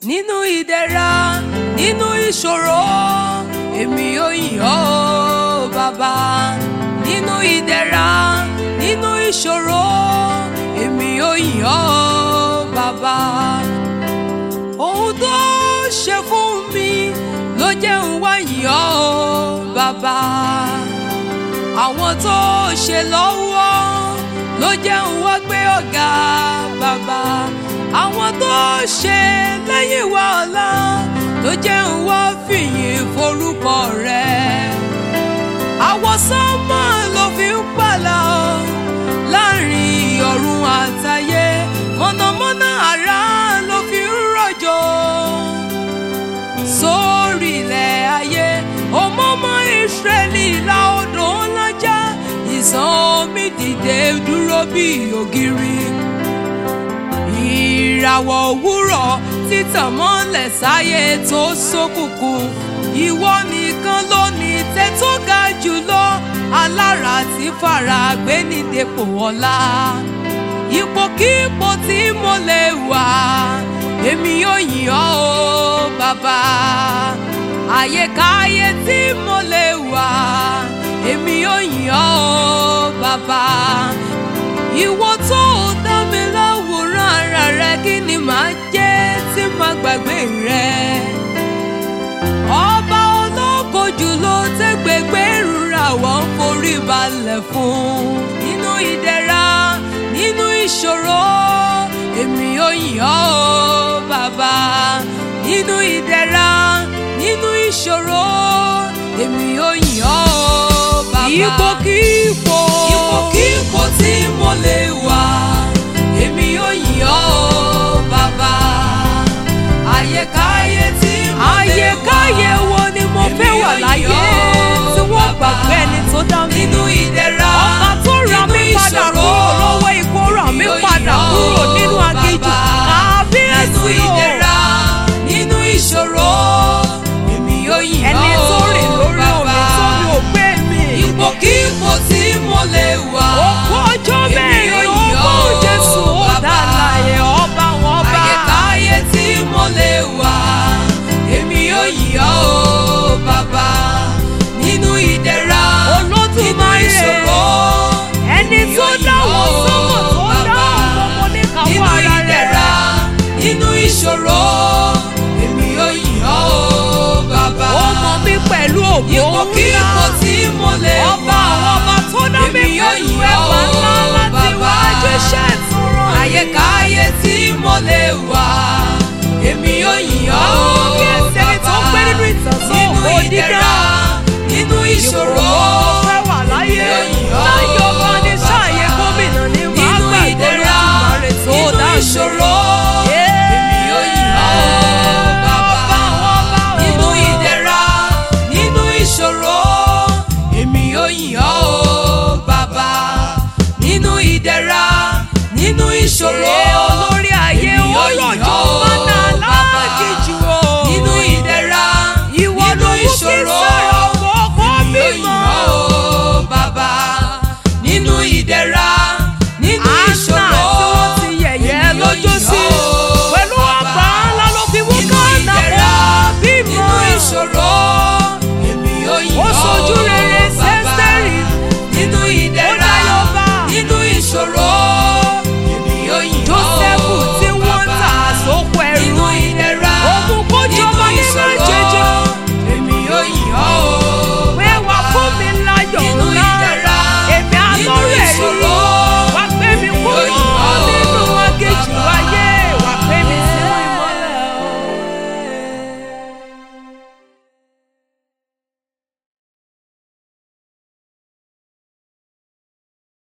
nínú ìdẹ̀ra nínú ìṣòro èmi yóò yìn ọ́ o bàbá nínú ìdẹ̀ra nínú ìṣòro èmi yóò yìn ọ́ o bàbá ohun tó ṣe fún mi ló jẹ́ ń wá yìn ọ́ o bàbá àwọn tó ṣe lọ́wọ́ ló jẹ́ ń wá gbé ọ̀gá bàbá àwọn tó ṣe lẹ́yìn wa ọ̀la ló jẹ́ ń wá fìyìn forúkọ rẹ̀ àwọ̀ sánmọ̀ ló fi ń pàlà ọ́ láàrin ọ̀run àtayé mọ̀nàmọ́ná àrá ló fi ń rọ̀jò sórí ilẹ̀ ayé ọmọọmọ ìsírẹ́lì la odò ńlájà ìsàn omi dìde dúró bí ògiri ìràwọ̀ òwúrọ̀ títàn mọ́lẹ̀ sáyé tó ṣókùnkùn ìwọ nìkan ló ní tẹ́ tó ga jùlọ alára tí fara gbé ní dépò ọlá ipòkípò tí mo lè wà èmi yóò yìn ọ́ o bàbá àyèkáyé tí mo lè wà èmi yóò yìn ọ́ o bàbá ìwọ tó dá mi láwòrán ara rẹ kí ni màá jẹ́ tí màá gbàgbé rẹ ọba ológo jùlọ tẹ́gbẹ̀gbẹ́ ìrora wọ́n ń forí balẹ̀ fún nínú ìdẹ̀ra nínú ìṣòro èmi yóò yìn ọ́ o bàbá nínú ìdẹ̀ra nínú ìṣòro èmi yóò yìn ọ́ o bàbá. ipòkípò ipòkípò tí mo lè wà èmi yóò yìn ọ́ o bàbá àyèkáyé tí mo lè wà àyèkáyé wo ni mo fẹ́ wà láyé tí wọ́n gbàgbé ẹni tó dá mi. nínú ìdẹ̀ra ọba tó ra nínú mí padà ìṣòro, kúrò lọ́wọ́ ikú rà mí èmi yóò padà yìn ọ́ kúrò nínú o aginjù bàbá. kábíyèsí nínú o. ìdẹ̀ra nínú ìṣòro èmi yóò yìn ọ́ ẹni tó rìn lórí bàbá. omi tó mi ò gbé mi. ipòkípò tí mo lè wà òkú ọjọ́ èmi mẹ́rin yóò ó yìn bó ọ́ jésù ó bàbá. dá láyé ọba wọn bá. àyèkáyé tí mo lè wà èmi yóò yìn ọ́ o bàbá nínú ìdẹ̀ra nínú Olódùmarè, ìṣòro ẹni èmi tó yóò yìn dáwọ́ ọ́ sọ́mọ̀ tó bàbá. dáwọ́ ọmọ ní nínú káwọ́ ara ìdẹ̀ra rẹ̀. nínú ìṣòro èmi yóò yìn ọ́ o bàbá. ó mọ mi pẹ̀lú ògbó ipòkípò tí mo lè ọba wà àwọn ọba tó dá mi èmi yóò pẹ̀lú yìn ẹwà ọ́ ńlá láti bàbá. wájú iṣẹ́